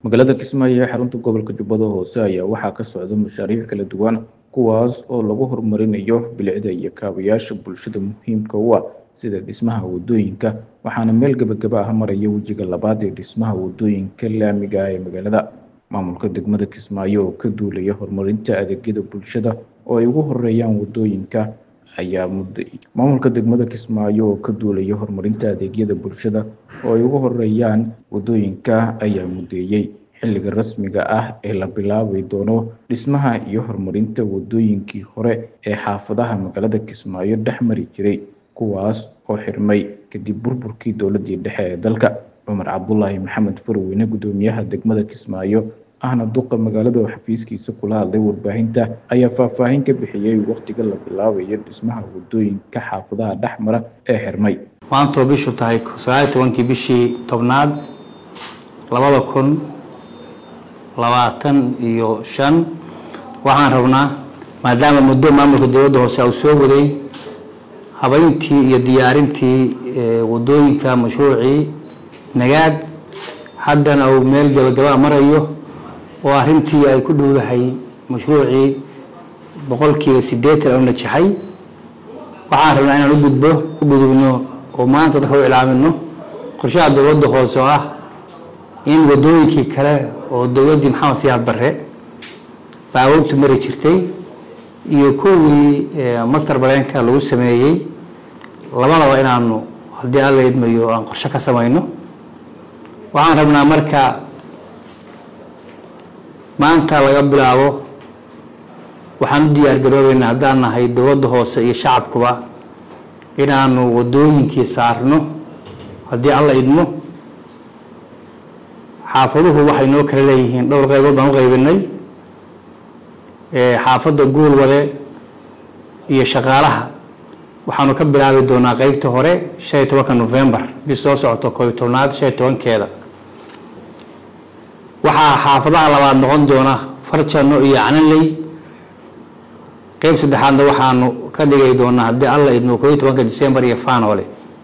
magaalada kismaayo ee xarunta gobolka jubbada hoose ayaa waxaa ka socda mashaariic kala duwan kuwaas oo lagu horumarinayo bilicda iyo kaabayaasha bulshada muhiimka u ah sida dhismaha wadooyinka waxaana meel gebagaba ah maraya wejiga labaad ee dhismaha wadooyinka laamiga ah ee magaalada maamulka degmada kismaayo oo ka duulaya horumarinta adeegyada bulshada oo ay ugu horeeyaan wadooyinka ayaa mudday maamulka degmada kismaayo oo ka duulaya horumarinta adeegyada bulshada oo ay ugu horeeyaan wadooyinka ayaa muddeeyey xilliga rasmiga ah ee la bilaabi doono dhismaha iyo horumarinta wadooyinkii hore ee xaafadaha magaalada kismaayo dhex mari jiray kuwaas oo xirmay kadib burburkii dowladii dhexe ee dalka cumar cabdulaahi maxamed farweyne gudoomiyaha degmada kismaayo ahna duqa magaalada oo xafiiskiisa kula hadlay warbaahinta ayaa faahfaahin ka bixiyey wakhtiga la bilaabayo dhismaha wadooyinka xaafadaha dhex mara ee xirmay maantoo bishu tahay sagaal iyo tobankii bishii tobnaad labada kun labaatan iyo shan waxaan rabnaa maadaama muddo maamulka dowladda hoose uu soo waday habeyntii iyo diyaarintii wadooyinka mashruucii nagaad haddana uu meel gabagabaa marayo oo arrintii ay ku dhowdahay mashruucii boqolkiiba siddeetan oo najaxay waxaan rabnaa inaan u gudbo u gudubno oo maanta dadka u ilaamino qorshaha dowladda hoose oo ah in wadooyinkii kale oo dowladdii maxamed siyaad barre baawabtu mari jirtay iyo kuwii master bareenka lagu sameeyey labadaba inaanu haddii alla idmayo aan qorshe ka samayno waxaan rabnaa marka maanta laga bilaabo waxaan u diyaar garoobeynaa haddaan nahay dowladda hoose iyo shacabkuba inaanu wadooyinkii saarno haddii alla idmo xaafaduhu waxay noo kala leeyihiin dhowr qaybood baan u qaybinay xaafadda guulwade iyo shaqaalaha waxaanu ka bilaabi doonaa qeybta hore shan iyo tobanka novembar bis soo socoto koob iyo tobnaad shan iyo tobankeeda waxaa xaafadaha labaad noqon doona farjano iyo cananley qeyb saddexaadna waxaanu ka dhigay doonaa haddii alla idmo koob iyo tobanka december iyo fanole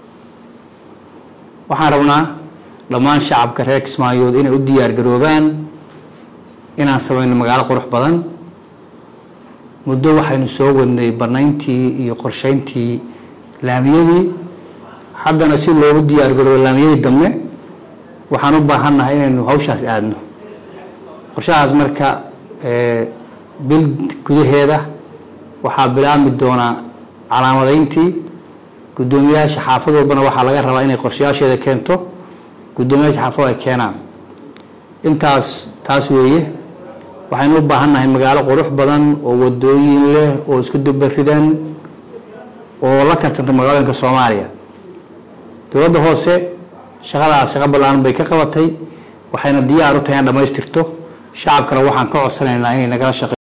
waxaan rabnaa dhammaan shacabka reer kismaayood inay u diyaar garoobaan inaan samayno magaalo qurux badan muddo waxaynu soo wadnay banayntii iyo qorsheyntii laamiyadii haddana si loogu diyaar garoobo laamiyadii dambe waxaan u baahannahay inaynu hawshaas aadno qorshahaas marka bil gudaheeda waxaa bilaabmi doonaa calaamadeyntii guddoomiyayaasha xaafad walbana waxaa laga rabaa inay qorshayaasheeda keento guddoomiyaasha xaafado ay keenaan intaas taas weeye waxaynu u baahannahay magaalo qurux badan oo wadooyin leh oo isku dubaridan oo la tartanta magaalooyinka soomaaliya dowladda hoose shaqadaas shaqo ballaaran bay ka qabatay waxayna diyaar u tahay in dhamaystirto shacabkana waxaan ka codsanaynaa inay nagala shaqe